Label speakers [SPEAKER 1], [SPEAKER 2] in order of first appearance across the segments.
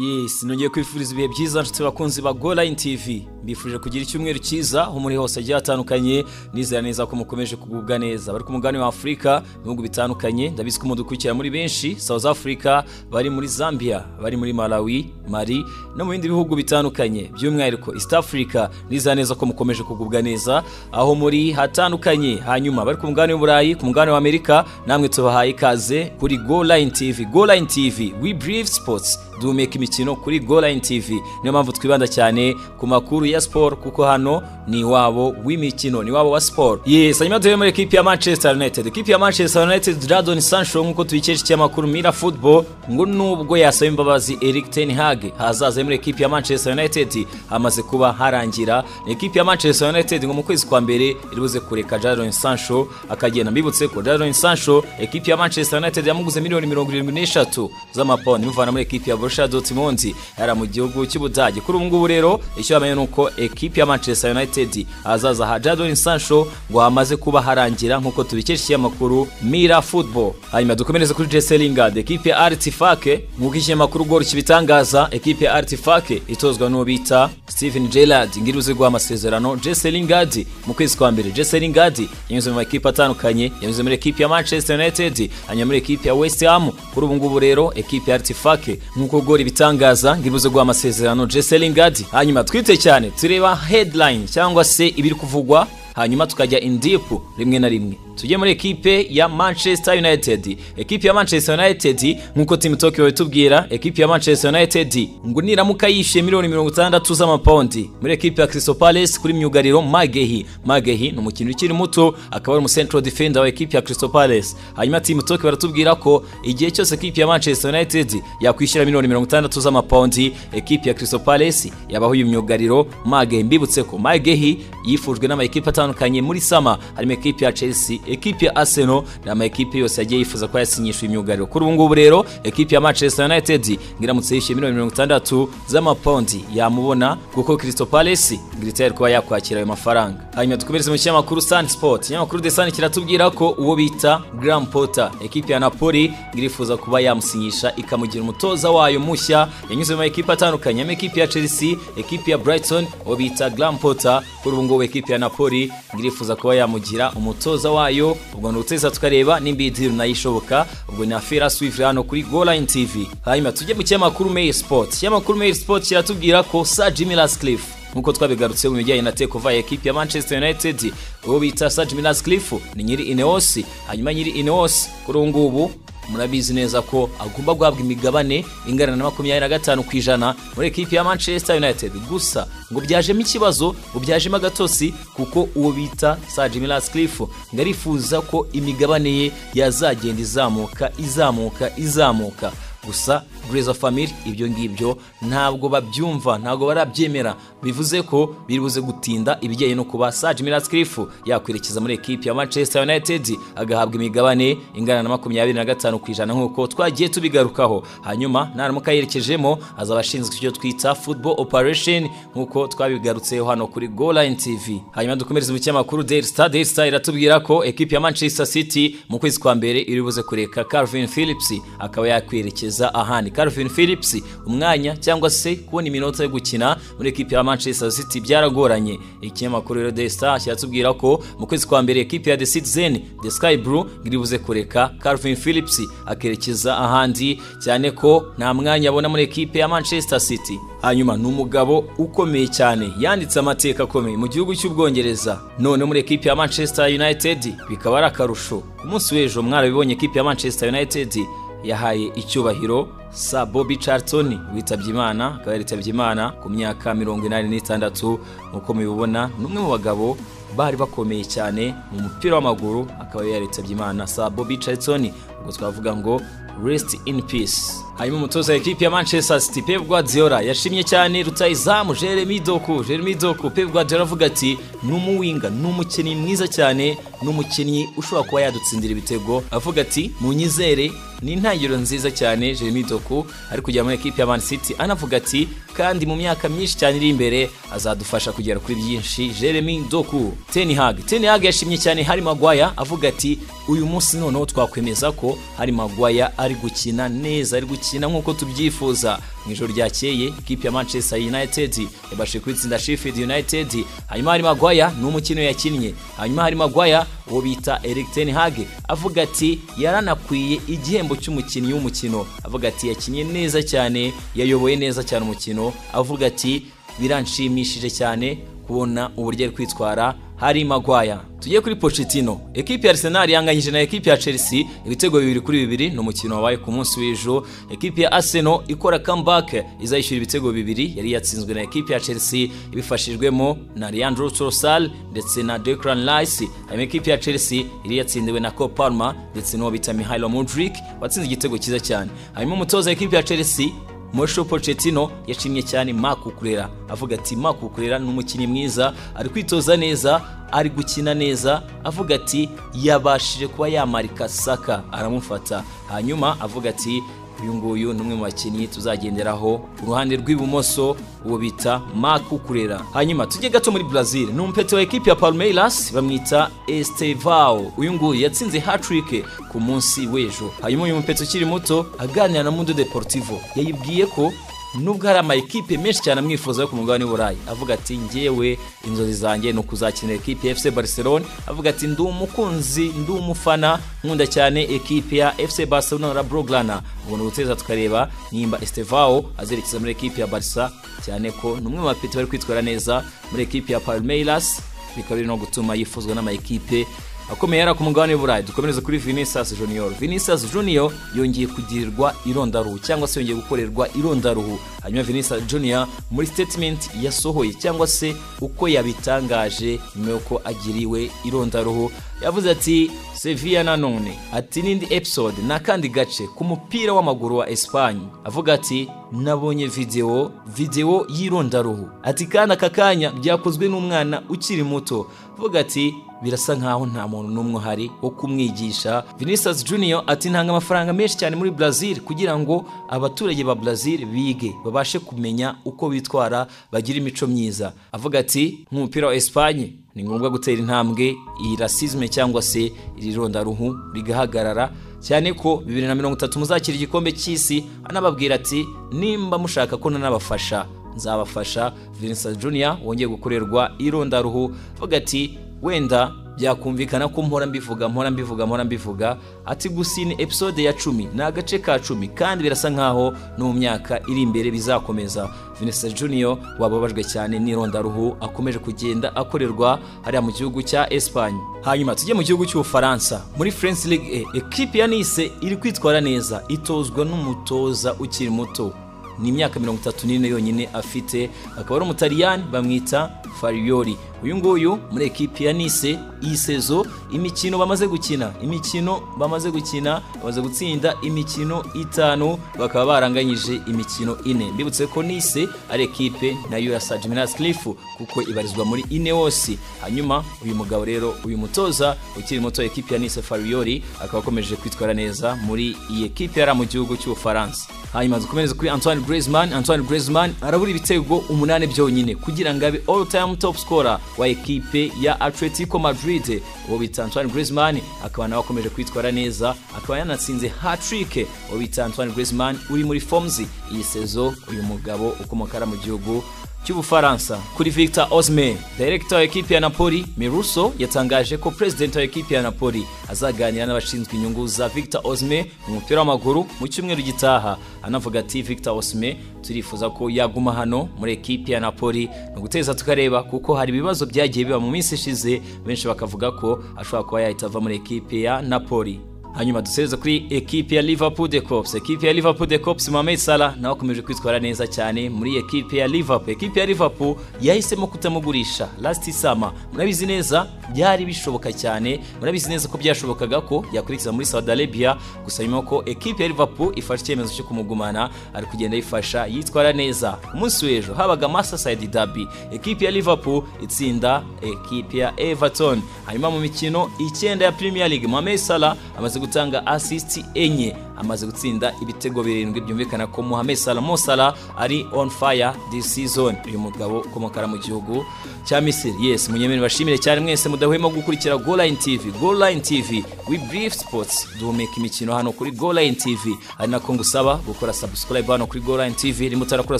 [SPEAKER 1] Yes, nongeye kwifuriza ibihe byiza nshuti bakunzi ba Go Line TV. Mbifuje kugira icyumweru cyiza aho muri hose agiye hatandukanye nizera neza ko mukomeje kugubwa neza. Bari ku mugabane wa Afurika, ibihugu bitandukanye, ndabizi ko mudukurikira muri benshi, South Africa, bari muri Zambia, bari muri Malawi, Mali no mu bindi bihugu bitandukanye, by'umwihariko East Africa, nizera neza ko mukomeje kugubwa neza aho muri hatandukanye. Hanyuma bari ku mugabane w'Uburayi, ku mugabane wa Amerika, namwe tubahaye ikaze kuri Go Line TV. Go Line TV, we brief sports duhumeka imikino kuri goline tv niyo mpamvu twibanda cyane ku makuru ya siporo kuko hano ni iwabo w'imikino ni iwabo wa siporo yes hanyuma duhere muri ekipi ya manchester united ekipi ya manchester united jadon sancho nk'uko tubikesha ikinyamakuru mira football ngo nubwo yasaba imbabazi eric ten hag hazaza muri ekipi ya manchester united hamaze kuba harangira ekipi ya manchester united ngo mu kwezi kwa mbere iribuze kureka jadon sancho akagenda mbibutse ko jadon sancho ekipi ya manchester united yamuguze miliyoni mirongo irindwi n'eshatu z'amapawundi imuvana muri ekipi ya Borussia Dortmund yari mu gihugu cy'Ubudage kuri ubu ngubu rero icyo bamenye nuko ekipi ya Manchester United azaza ha Jadon Sancho ngo hamaze kuba harangira nk'uko tubikesha amakuru Mira Football hanyuma dukomereze kuri Jesse Lingard ekipi ya Artifake nk'uko ikinyamakuru Gol kibitangaza ekipi ya Artifake itozwa n'uwo bita Steven Gerrard ngiri uzi guha amasezerano Jesse Lingard mu kwezi kwa mbere Jesse Lingard yanyuze mu makipe atandukanye yanyuze muri ekipi ya Manchester United hanyuma muri ekipi ya West Ham kuri ubu ngubu rero ekipi ya Artifake nk'uko gori bitangaza ngiribuze guha amasezerano Jesse Lingard hanyuma twite cyane tureba headline cyangwa se ibiri kuvugwa hanyuma tukajya in deep rimwe na rimwe tujye muri ekipe ya Manchester United ekipe ya Manchester United nk'uko Team Tokyo itubwira ekipe ya Manchester United ngo niramuka yishyuye miliyoni mirongo itandatu z'amapawundi muri ekipe ya Crystal Palace kuri myugariro Magehi Magehi ni umukinnyi ukiri muto akaba ari umucentral defender wa ekipe ya Crystal Palace hanyuma Team Tokyo baratubwira ko igihe cyose ekipe ya Manchester United yakwishyura miliyoni mirongo itandatu z'amapawundi ekipe ya Crystal Palace yabaho uyu myugariro Magehi mbibutse ko Magehi yifujwe n'amakipe atandukanye muri sama harimo ekipe ya Chelsea ekipe ya Arsenal ni amakipe yose yagiye yifuza ko yasinyishwa imyugariro kuri ubu ngubu rero ekipe ya Manchester United ngiramutse yishyuye miliyoni mirongo itandatu z'amapawundi yamubona kuko Crystal Palace ngiritaye kuba yakwakira ayo mafaranga hanyuma dukomereze mu kinyamakuru Sun Sport ikinyamakuru The Sun kiratubwira ko uwo bita Graham Potter ekipe ya Napoli ngirifuza kuba yamusinyisha ikamugira umutoza wayo mushya yanyuze mu makipe atandukanye harimo ekipe ya Chelsea ekipe ya Brighton uwo bita Graham Potter kuri ubu ngubu ekipe ya Napoli ngirifuza kuba yamugira umutoza wayo yayo ubwo ni uteza tukareba nimba iyi diri nayo ishoboka ubwo ni afera swift hano kuri goline tv hanyuma tujye mu kinyamakuru mail sport ikinyamakuru mail sport kiratubwira ko sa jimmy rascliffe nk'uko twabigarutseho mu bijyanye na tekova ya ekipi ya manchester united uwo bita sa jimmy rascliffe ni nyiri ineos hanyuma nyiri ineos kuri ubu ngubu murabizi neza ko agomba guhabwa imigabane ingana na makumyabiri na gatanu ku ijana muri ekipi ya manchester united gusa ngo byajemo ikibazo ngo byajemo agatosi kuko uwo bita sa jimmy rascliffe ngo arifuza ko imigabane ye yazagenda izamuka izamuka izamuka gusa Grace Family ibyo ngibyo ntabwo babyumva ntabwo barabyemera bivuze ko biribuze gutinda ibijyanye no kuba Serge Miraskriff yakwerekeza muri ekipe ya Manchester United agahabwa imigabane ingana na makumyabiri na gatanu ku ijana nk'uko twagiye tubigarukaho hanyuma naramuka yerekejemo azaba ashinzwe icyo twita football operation nk'uko twabigarutseho hano kuri Goline TV hanyuma dukomereza mu kinyamakuru Daily Star Daily Star iratubwira ko ekipe ya Manchester City mu kwezi kwa mbere iribuze kureka Calvin Phillips akaba yakwerekeza ahandi Calvin Phillips umwanya cyangwa se kubona iminota yo gukina muri ekipe ya Manchester City byaragoranye ikinyamakuru rero The Star kiratubwira ko mu kwezi kwa mbere ekipe ya The Citizen The Sky Blue iribuze kureka Calvin Phillips akerekeza ahandi cyane ko nta mwanya abona muri ekipe ya Manchester City hanyuma ni umugabo ukomeye cyane yanditse amateka akomeye mu gihugu cy'ubwongereza none muri ekipe ya Manchester United bikaba ari akarusho ku munsi w'ejo mwarabibonye ekipe ya Manchester United yahaye icyubahiro sa Bobby Charlton witabye Imana akaba yaritabye Imana ku myaka mirongo inani n'itandatu nk'uko mubibona ni umwe mu bagabo bari bakomeye cyane mu mupira w'amaguru akaba yaritabye Imana sa Bobby Charlton ubwo twavuga ngo rest in peace hanyuma umutoza wa ekipi ya Manchester City Pep Guardiola yashimye cyane rutayizamu Jeremy Doku Jeremy Doku Pep Guardiola avuga ati ni umuwinga ni umukinnyi mwiza cyane ni umukinnyi ushobora kuba yadutsindira ibitego avuga ati munyizere ni intangiriro nziza cyane Jeremy Doku ari kujya muri ekipi ya Man City anavuga ati kandi mu myaka myinshi cyane iri imbere azadufasha kugera kuri byinshi Jeremy Doku Ten Hag Ten Hag yashimye cyane Harry Maguire avuga ati uyu munsi noneho twakwemeza ko Harry Maguire ari gukina neza ari gukina gukina nk'uko tubyifuza mu ijoro ryakeye ikipe ya manchester united yabashije kwitsinda sheffield united hanyuma hari magwaya ni umukino yakinnye hanyuma hari magwaya uwo bita eric ten hag avuga ati yaranakwiye igihembo cy'umukinnyi w'umukino avuga ati yakinnye neza cyane yayoboye neza cyane umukino avuga ati biranshimishije cyane kubona uburyo ari kwitwara hari magwaya tugiye kuri Pochettino ekipi ya Arsenal yanganyije na ekipi ya Chelsea ibitego bibiri kuri bibiri ni umukino wabaye ku munsi w'ejo ekipi ya Arsenal ikora comeback izayishyura ibitego bibiri yari yatsinzwe na ekipi ya Chelsea ibifashijwemo na Leandro Trossard ndetse na Declan Rice hanyuma ekipi ya Chelsea yari yatsindiwe na Cole Palmer ndetse n'uwo bita Mihailo Mudryk watsinze igitego cyiza cyane hanyuma umutoza w'ekipi ya Chelsea Mosho Pochettino yashimye cyane Marc Ukurera avuga ati Marc Ukurera ni umukinnyi mwiza ari kwitoza neza ari gukina neza avuga ati yabashije kuba yamarika Saka aramufata hanyuma avuga ati uyu nguyu ni umwe mu bakinnyi tuzagenderaho uruhande rw'ibumoso uwo bita Marc Ukurera hanyuma tujye gato muri Brazil ni umupete wa ekipi ya Palmeiras bamwita Estevao uyu nguyu yatsinze hat-trick ku munsi w'ejo hanyuma uyu mupete ukiri muto aganira na Mundo Deportivo yayibwiye ko nubwo hari amakipe menshi cyane amwifuza yo ku mugabane w'uburayi avuga ati ngewe inzozi zanjye ni ukuzakinira ekipe ya fc barcelone avuga ati ndi umukunzi ndi umufana nkunda cyane ekipe ya fc barcelona na broglana ubona ubuteza tukareba nimba estevao azerekeza muri ekipe ya barca cyane ko ni umwe mu bapeti bari kwitwara neza muri ekipe ya palmeiras bikaba biri no gutuma yifuzwa n'amakipe akomeye yari ku mugabane w'uburayi dukomereze kuri vinicius junior vinicius junior yongeye kugirirwa irondaruhu cyangwa se yongeye gukorerwa irondaruhu hanyuma vinicius junior muri statement yasohoye cyangwa se uko yabitangaje nyuma y'uko agiriwe irondaruhu yavuze ati sevilla nanone ati n'indi episode ni akandi gace ku mupira w'amaguru wa espanye avuga ati nabonye videwo videwo y'irondaruhu ati kandi aka kanya byakozwe n'umwana ukiri muto avuga ati birasa nkaho nta muntu n'umwe uhari wo kumwigisha Vinicius Junior ati ntanga amafaranga menshi cyane muri Brazil kugira ngo abaturage ba Brazil bige babashe kumenya uko bitwara bagira imico myiza avuga ati nk'umupira wa Espagne ni ngombwa gutera intambwe iyi rasisme cyangwa se iri rondaruhu rigahagarara cyane ko bibiri na mirongo itatu muzakira igikombe cy'isi anababwira ati nimba mushaka ko nanabafasha nzabafasha Vincent Junior wongeye gukorerwa irondaruhu avuga ati wenda byakumvikana ko mpora mbivuga mpora mbivuga mpora mbivuga ati gusa iyi ni episode ya cumi ni agace ka cumi kandi birasa nkaho no mu myaka iri imbere bizakomeza Vanessa Junior wababajwe cyane n'irondaruhu akomeje kugenda akorerwa hariya mu gihugu cya Espagne hanyuma tujye mu gihugu cy'Ubufaransa muri France Ligue E equipe ya Nice iri kwitwara neza itozwa n'umutoza ukiri muto ni imyaka mirongo itatu n'ine yonyine afite akaba ari umutaliyani bamwita fariyori uyu nguyu muri ekipi ya nise iyi sezo imikino bamaze gukina imikino bamaze gukina bamaze gutsinda imikino itanu bakaba baranganyije imikino ine mbibutse ko nise ari ekipe nayo ya sajiminas kilifu kuko ibarizwa muri ine hose hanyuma uyu mugabo rero uyu mutoza ukiri muto ekipi ya nise fariyori akaba akomeje kwitwara neza muri iyi ekipe yari mu gihugu cy'ubufaransa hanyuma dukomereze kuri antoine griezmann antoine griezmann arabura ibitego umunani byonyine kugira ngo abe all time top scorer wa ekipe ya Atletico Madrid uwo bita Antoine Griezmann akaba nawe akomeje kwitwara neza akaba yanatsinze hat-trick uwo bita Antoine Griezmann uri muri forms iyi sezo uyu mugabo ukomokara mu gihugu cy'ubufaransa kuri Victor Osimhen director wa ekipe ya Napoli Miruso yatangaje ko president wa ekipe ya Napoli azaganira n'abashinzwe inyungu za Victor Osimhen mu mupira w'amaguru mu cyumweru gitaha anavuga ati Victor Osimhen turifuza ko yaguma hano muri ekipe ya Napoli ni uguteza tukareba kuko hari ibibazo byagiye biba mu minsi ishize benshi bakavuga ko ashobora kuba yahita ava muri ekipe ya Napoli hanyuma dusereze kuri ekipe ya Liverpool de Cops ekipe ya Liverpool de Cops Mohamed Salah nawe akomeje kwitwara neza cyane muri ekipe ya Liverpool ekipe ya Liverpool yahisemo kutamugurisha last summer murabizi neza byari bishoboka cyane murabizi neza ko byashobokaga ko yakurikiza muri Saudi Arabia gusa nyuma ko ekipe ya Liverpool ifashe icyemezo cyo kumugumana ari kugenda yifasha yitwara neza umunsi w'ejo habaga Merseyside derby ekipe ya Liverpool itsinda ekipe ya Everton hanyuma mu mikino icyenda ya Premier League Mohamed Salah amaze gutanga assist enye amaze gutsinda ibitego birindwi byumvikana ko Mohamed Salah Mo Salah ari on fire this season uyu mugabo ukomokara mu gihugu cya Misiri yes munyemeni bashimire cyane mwese mudahwema gukurikira Goal Line TV Goal Line TV we brief sports duhumeka imikino hano kuri Goal Line TV ari nako ngusaba gukora subscribe hano kuri Goal Line TV rimwe utarakora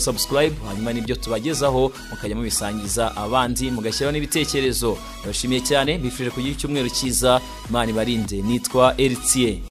[SPEAKER 1] subscribe hanyuma nibyo tubagezaho mukajya mubisangiza abandi mugashyiraho n'ibitekerezo ndabashimiye cyane bifurije kugira icyumweru cyiza imana ibarinde nitwa Eritier